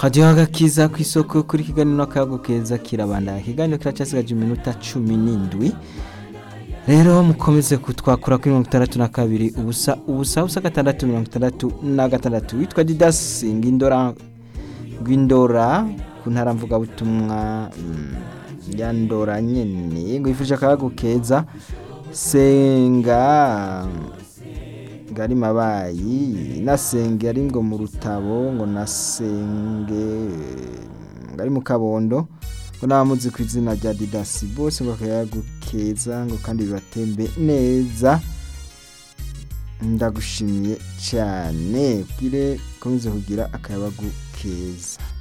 hadiho agakiza ku isoko kuri kiganiro n'akayago keza kirabandanya ikiganiro kiracasigaje iminota cumi n'indwi rero mukomeze kutwakura kuri mirongo itandatu na kabiri ubusa ubusa ubusa gatandatu mirongo itandatu na gatandatu witwa didasi ngindora rw'indora ku ntara mvugabutumwa mm, ya ndora nyene ngo yifuje akayago keza senga ngari mabayi nasenge ari ngo mu rutabo ngo nasenge ngari mu kabondo ngo n'abamuzi ku izina rya didasi bose ngo akayago keza ngo kandi bibatembe neza ndagushimiye cyane ubwire komeze kugira akayabagu keza